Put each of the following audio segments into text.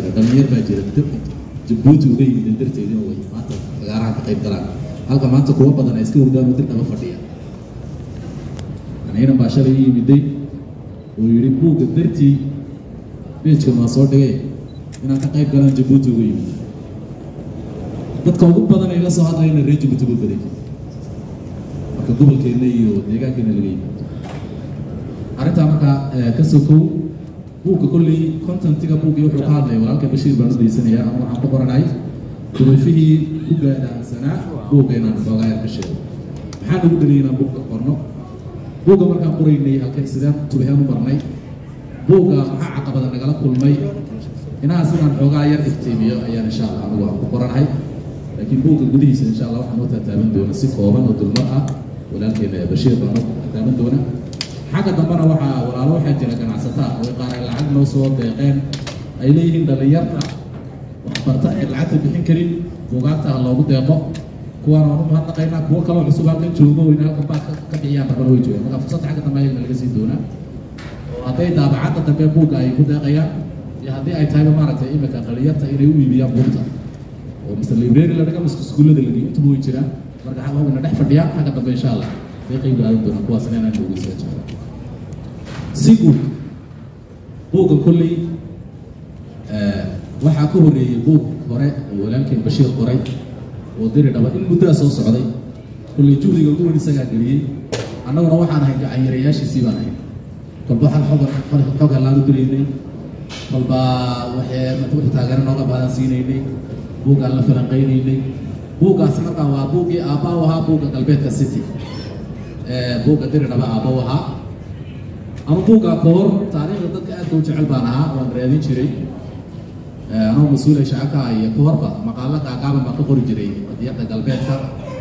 jira dhalinyar baa jira jabuuti uga yimideen darteedina way maanta fagaaraha ka qayb galaan halka maanta kuwa badan ay iska hurgaan dir dhaba fadhiya aniina baa shalay i yimiday oo yidhi buugga dartii beejkan waa soo dhigay inaan ka qayb galaan jabuuti uga yimid dadka ugu badan ay la soo hadlayna reer jabuuti uga baday marka gobolkeena iyo deegaankeena laga yimid arrintaa markaa ka sokow buugga kolley contentiga buuggii wuxuu ka hadlaya walaalka bashiir baan u daysanayaa ama waxaan ku qoranahay duruufihii ku gaadhaansanaa buugga inaan xoogaa yar ka sheego maxaa nagu dhaliyay inaan buugga qorno buugga markaan qoraynay halkay sideen tubaheen u marnay buugga maxaa caqabada nagala kulmay inahaas inaan xoogaa yar iftiimiyo ayaan insha allah anigu aan ku qoranahay laakiin buugga gudihiisa insha allah waxaan u taataaban doona si kooban oo dulmar ah walaalkeena bashiir baan u taataaban doona xagga dambena waxaa walaalo waxaa jira ganacsataa oo qaar ay lacag noo soo deeqeen ay leeyihiin dhallinyarta waxbarta ee lacagta bixin karin buugaagta ha loogu deeqo kuwaan waan u mahadnaqaynaa kuwo kaloo cusub halkan joogo in halkan baa ka bixiyaan rabana way joogaan marka fursadda xagga dambe ayagana laga sii doonaa oo hadday daabacadda dambe buugga ay ku deeqayaan iyo haddii ay tahayba maaragtay imika dhallinyarta inay u iibiyaan buugta oo mise library la dhiga mise iskuullada la dhigo intuba way jiraan marka xagga hogana dhex fadhiyaan xagga dambe insha allah bay qayb qaadan doonaan kuwaasna inaan dhogeysaa jecla si guud buugga kolley waxaa ka horreeyey buug hore oo walaalkeen bashiir qoray oo diri dhaba in muddaa soo socday kolley juhdiga ugu weyn isagaa geliyey annaguna waxaan ahay gacanyarayaashiisii baan ahay kolba hal xog xog hallaanu diraynay kolba waxee wixii taageero nooga baadan siinaynay buuggaan la falanqaynaynay buuggaasi markaa waa buuggii aabbaa u ahaa buugga galbeedka city buugga diri dhaba aabba u ahaa ama buuggaa ka hor taariikhda dadka aadka u jecel baan ahaa waan raadin jiray anoo mas-uulay shacabka iyo ka horba maqaalo gaagaaban baan ka qori jiray qadiyadda galbeedka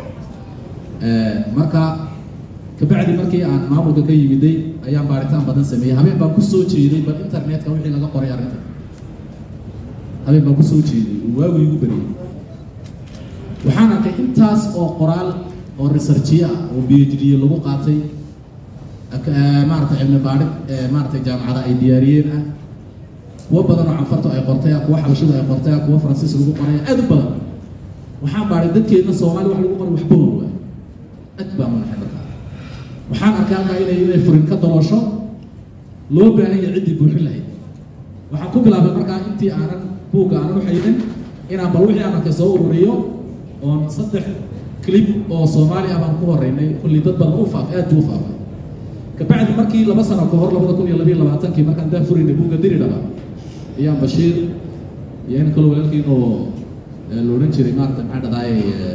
marka kabacdi markii aan maamulka ka yimiday ayaan baaritaan badan sameeyey habeen baan ku soo jeeday bal internetka wixii laga qoray arrinta habeen baan ku soo jeeday uu waagu igu beriyey waxaan arkay intaas oo qoraal oo researchiye ah oo b h d lagu qaatay maarata cilmi baadhid maaratay jaamacada ay diyaariyeen ah kuwo badan oo canfartu ay qortay kuwo xabashidu ay qortay kuwo faransiis lagu qoray aad u badan waxaan baadhay dadkeedna soomaali wax lagu qoray waxba wan waay aad baan unaxay markaa waxaan arkay halkaa inay inay furin ka daloosho loo baahan yahay ciddii buuxin lahayd waxaan ku bilaabay markaa intii aanan buugga aanan u xaydin inaan bal wixii aan arkay soo ururiyo oon saddex clip oo soomaali ah baan ku horeynay kulli dad badan u faafay aad buu u faafay kabacdi markii laba sano ka hor labada kun iyo labiyo labaatankii markaan daa furaynay buugga diri dhaba ayaan bashiir iyo in kaloo walaalkiin oo la odhan jiray maarata maxaa dhadaaye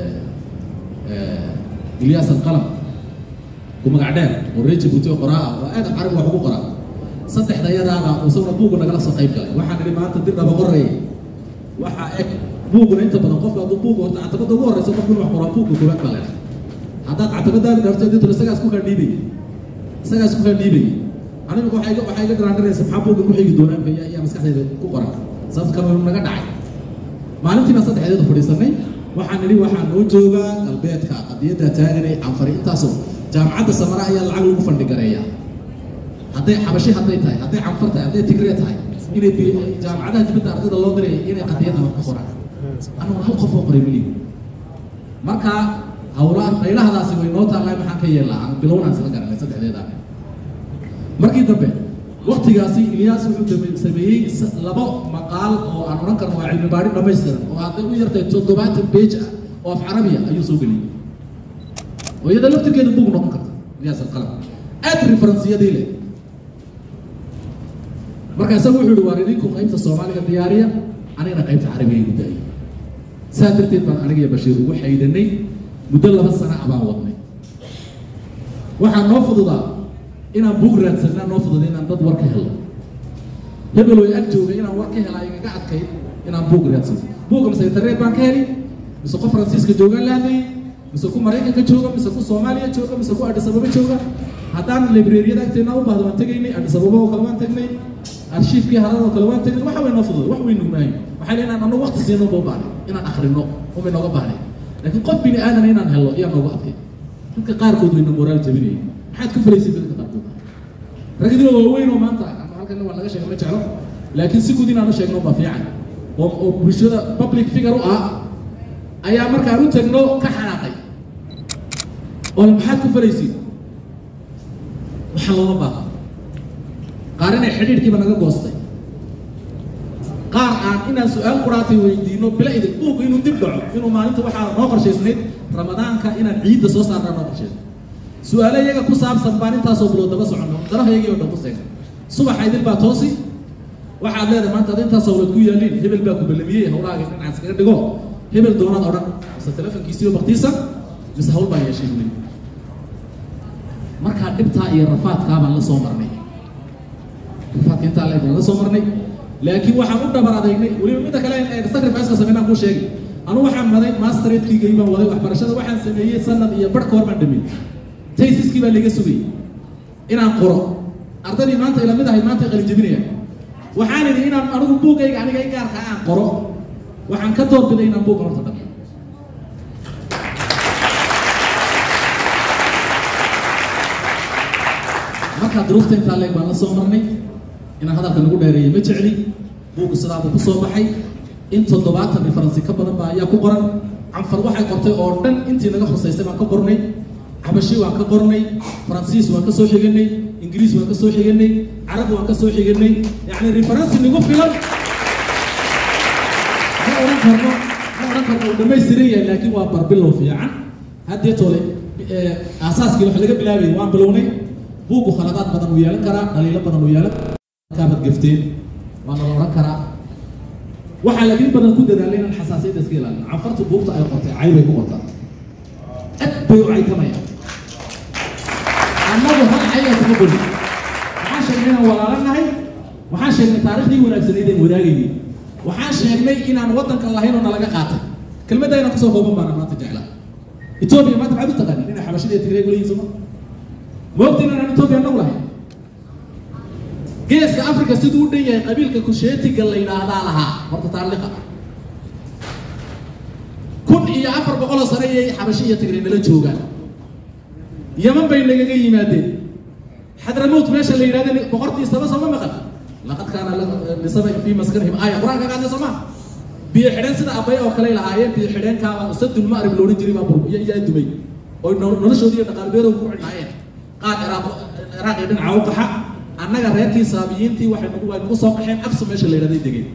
ilyaas alqalam ku magac dheer oo reer jabuuti oo qoraa ah oo aad carab wax ugu qoraa saddexda yadaaba isaguna buugga nagala soo qayb galay waxaan idhi maanta dir dhaba qoreey waxaa eg buugguna inta badan qofka hadduu buugga horta catabadda ugu horreysa qofku inuu wax qoraa buugga koobaad baa leedahay haddaad catabadaada dhaarto dintuna isagaas ku kaldhiibay isagaas ku kaldhiibay anigu waxay iga waxay iga daraandaraysa maxaa buugga ku xigi doonaa ayaa ayaa maskaxdayda ku qoran sababta kale wuu naga dhacay maalintiina saddexdeeda fadhiisanay waxaan nidhi waxaa noo joogaa galbeedka qadiyadda taaganay canfari intaasoo jaamacadda samara ayaa lacag lagu fandhigareeyaa hadday xabashi hadday tahay hadday canfar tahay hadday tigree tahay inay jaamacadaha dibadda ardayda loo diray inay qadiyadda wax ka qoraan anuguna hal qof oo qoray melihi marka hawlaha qaylahadaasi way noo taallay maxaan ka yeelnaa aan bilownaan isla garanay saddexdeeda markii dambe waktigaasi ilyaas wuxuu sameeyey labo maqaal oo aan odhan karno waa cilmi baadhi dhammaystiran oo hadday u yartay toddobaatan beej ah oo af carabiya ayuu soo geliyey oo iyada laftirkeeda buug noqon karta ilyaas alqalam aad referensiyadii leh marka isagu wuxuu yihi waar idinku qaybta soomaaliga diyaariya anigana qaybta carabiga igu daayay saa darteed baan aniga iyo bashiir ugu xaydanay muddo laba sana ah baan wadnay waxaa noo fududaa inaan buug raadsanaa noo fududa inaan dad war ka helo hebel way ag jooga inaan war ka helaa igaga adkayd inaan buug raadsano buugga mise internet baan ka heli mise ku faransiiska joogaan la hadlayay mise ku maraykanka jooga mise ku soomaaliya jooga mise ku adhis ababa jooga haddaan librariyada agteena u baahdo waan tegaynay adhis ababa oo kale waan tagnay arshiifkii harada oo kale waan tagnay waxa way noo fududay wax way nugnahay waxay leeyihin annagu waqti siino buu baahnay inaan akhrino umay nooga baahnay laakiin qof bini aadan inaan helo ayaa nooga adkay dadka qaarkood wayna moraal jabinayay maxaad ku falaysay dadka qaarkood ragdii waaweyn oo maanta ama halkan waa laga sheega ma jeclo laakiin si guud inaan u sheegno baa fiican oo oo bulshada public figure u ah ayaa markaan u tagno ka xanaaqay oo maxaad ku falaysiin waxaa looma baaqa qaar inay xidhiidhkiiba naga goostay qaar aan inaan su-aal quraatay weydiino bila idin buugu inuu dib dhaco inuu maalinta waxaa noo qorshaysnayd ramadaanka inaan ciidda soo saarnaa noo qorshaysnay su-aalo iyaga ku saabsan baan intaasoo bilood daba soconno darahayagii oo dhan ku seegay subaxa idil baa toosi waxaad leedahay maanta ad intaas hawlad ku yaaliin hebel baa ku ballamiyey hawlahaaga dhinacaas iskaga dhigo hebel doonaad odhan mise telefonkiisiiyo baktiisa mise hawl baa yeeshay weli markaa dhibtaa iyo rafaadkaa baan la soo marnay rafaadka intaa leeg baan la soo marnay laakiin waxaan u dhabar adeegnay weliba midda kale sacrifice-ka sameynaan kuu sheegay anu waxaan maday masteradkiigay baan waday waxbarashada waxaan sameeyey sanad iyo barh ka hor baan dhameeyey taysiskii baa laga sugayay inaan qoro ardaydii maanta ila mid ahayd maanta qalin jebinaya waxaan idhi inaan anigu buugayga aniga i gaarka aan qoro waxaan ka doorbiday inaan buugga horta dhamo markaa duruufta intaa leeg baan la soo marnay inaan hadalka nagu dheereeyo ma jecli buugga sidaabuu ku soo baxay in toddobaatan referensi ka badan baa ayaa ku qoran canfar waxay qortay oo dhan intii naga khusaysay baan ka qornay xabashi waan ka qornay faransiis waan ka soo xiganay ingiriis waan ka soo xiganay carabi waan ka soo xiganay yacni referensi nagu filan ma odhan karno ma odhan karno uu dhammaystiran yahay laakiin waa barbilow fiican haddee tole aasaaskii wax laga bilaabayay waan bilownay buuggu khaladaad badan uu yeelan karaa dhaliilo badan uu yeelan kaabad gafteen waana la odhan karaa waxaa laakiin badan ku dadaalay inaan xasaasiyadda iska ilaalin canfartu buugta ay qortay cay bay ku qortaa aad bay u caytamayaan annagu hal caya kuma golin waxaan sheegnay inaan walaalo nahay waxaan sheegnay taariikhdii wanaagsanayd aan wadaagaynay waxaan sheegnay inaan waddanka lahayn oo nalaga qaatay kelmadda inaan kusoo kooban baana maanta jeclaa etoobiya maanta maxaad u taqaanin inay xabashada iyo tigreeg leeyihin soma moogtiin inaan etoobiya annagu lahayn geeska africa siduu u dhan yahay qabiilka kusheetiga la yidhaahdaa lahaa horta taariikha kun iyo afar boqoloo sane iyay xabashi iyo tigre nala joogaan yaman bay nagaga yimaadeen xadramowt meesha la yidhahda boqortii saba sooma maqan laqad kaana lisaba fii maskanihim aaya qur-aanka qaadna soo maa biyo xidheen sida abay oo kale lahaayeen biyo xidheenkaaba sadul ma'rib loodhan jiray baa bur yaa dumay oo noloshoodii iyo dhaqaalbeerow ku xidhnaayeen qaar ciraaq ciraaq iyo dhinaca u qaxa annaga reerkii saabiyiintii waxay nagu waa nagu soo qaxeen aqsa meesha la yidhahday degeen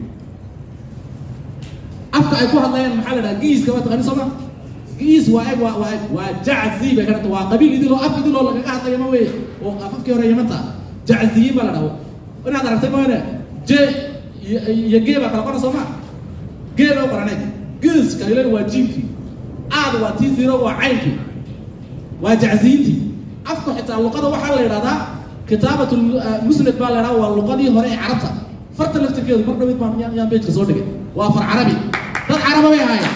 afka ay ku hadlayaan maxaa la dhaha giiska waa taqaani sooma giis waa eg waa waa eg waa jaczi bay ka dhanta waa qabiil idiloo af idiloo lagaga hadlaya ma weye oo afafkii hore yamanta jacziyiin baa la dhaho inaad aragtay maane je iyo gee baa kala qora sooma gee baa u qoraneed giiska ilan waa jiimkii aad waa tii zero waa caynkii waa jacziyiintii afku xitaa luqada waxaa la yidhahdaa kitaabat musnad baa la yidhahdaa waa luqadii hore ee carabta farta laftirkeedu mar dhawid baan yaan beejka soo dhigay waa far carabi dad caraba bay ahaayeen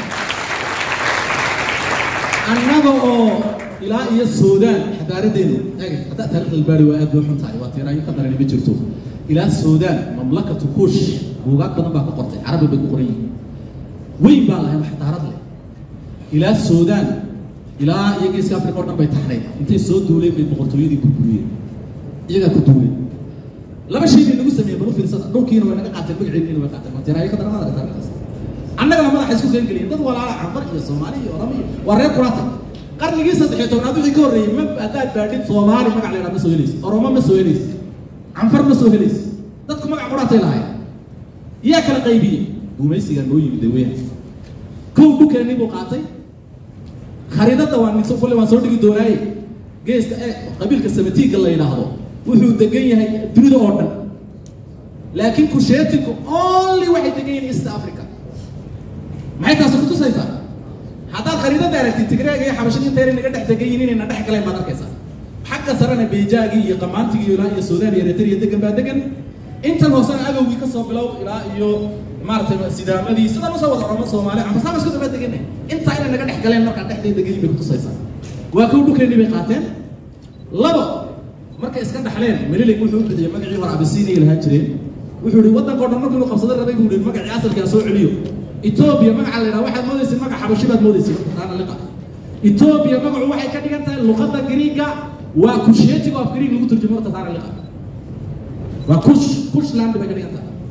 annaga oo ilaa iyo suudaan xadaaradeenu ege haddaa taariikhda albaari waa aad bay xun tahay waa tiiraayo ka darani ma jirto ilaa suudaan mamlakatu kuush buugaag badan baa ka qortay carabi bay ku qoran yihiin weyn baa lahayn wax xadaarad leh ilaa suudaan ilaa iyo geeska africa oo dhan bay taxnayd intay soo duuleen bay boqortooyadii burburiyeen iyagaa ku duuleen laba shay bay nagu sameeyeen balu fiirsada dhulkiina way naga qaateen magaceediina way qaateen watiraayo ka daranada taariikhdaas annagana madaxa isku keen geliyeen dad walaala canfar iyo soomaali iyo oramo iyo waa reer kuraata qarnigii saddexiyo tobnaad wixii ka horreeyey ma haddaad baadhid soomaali magac la yidhaha ma soo helaysi oromo ma soo helaysi canfar ma soo helaysi dadku magac quraatay lahayn yaa kala qaybiyey gumaysigaa noo yimid daweya kow dhulkeennii buu qaatay khariidadda waan nigso kulle waan soo dhigi doonaaye geeska ee qabiilka samatiinka la yidhaahdo wuxuu degan yahay dunida oo dhan laakiin kusheetinku only waxay degan yihiin east africa maxay taasi ku tusaysaa haddaad khariidada aragtid tigreega iyo xabashadii intayna naga dhex degan yihiin inayna dhex galeen baad arkaysaa xagga sarena beejaagii iyo qamaantigii ilaa iyo suudaan iyo eritrea degan baa degan intan hoosena agowgii kasoo bilow ilaa iyo maaragtay sidaamadii sidan usoo wada oromo soomaali anfasaama isku daba degan intaa inay naga dhex galeen markaa dhexday degan yihin bay kutusaysaa waa kow dhulkeennii bay qaateen labo markay iska dhaxleen melilig wuxuu u bixiyey magacii hore abisiiniya lahaan jireen wuxuu ihi waddankao dhan markuu inuu qabsaday rabay buu ihi magacii asalkaa soo celiyo etoobiya magaca la yidhaha waxaad moodaysid magac xabashi baad moodaysid marka taana liqa etoobiya magacu waxay ka dhigan tahay luqadda gariiga waa kusheetiga af gariig lagu turjumo horta taana liqa waa kush kushland bay ka dhigan tahay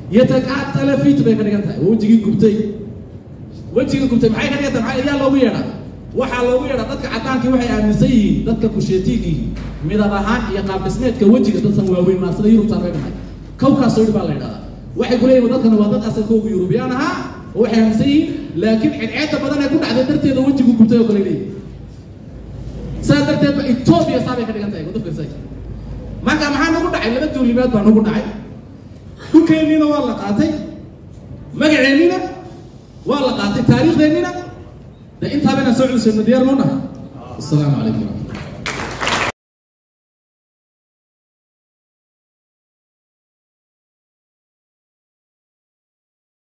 yatakaatala fit bay ka dhigan tahay waa wejigii gubtay wejigii gubtay maxay ka dhigan tahay maxaa yaa loogu yeedhaa waxaa loogu yeedhaa dadka caddaankii waxay aaminsan yihiin dadka kusheetiigii midab ahaan iyo qaab dhismeedka wejiga dadsan waaweyn maa sida yurubtaan bay dhahay kawkaas soo baa la yidhahdaa waxay ku leeyihin dadkana waa dad asalkooga yurubiyaan ahaa oo waxay aaminsan yihiin laakiin cidceedda badan ee ku dhacday darteeda wejigu gubtay oo kale leeyihin saa darteed ba etoobiya saabay ka dhigan tahay wada fiirsay marka maxaa nagu dhacay laba duulimaad baa nagu dhacay dhulkeenniina waa la qaatay magaceenniina waa la qaatay taariikhdeennina de intaaba inaan soo celisayno diyaar noo nahay asalaamu calaykum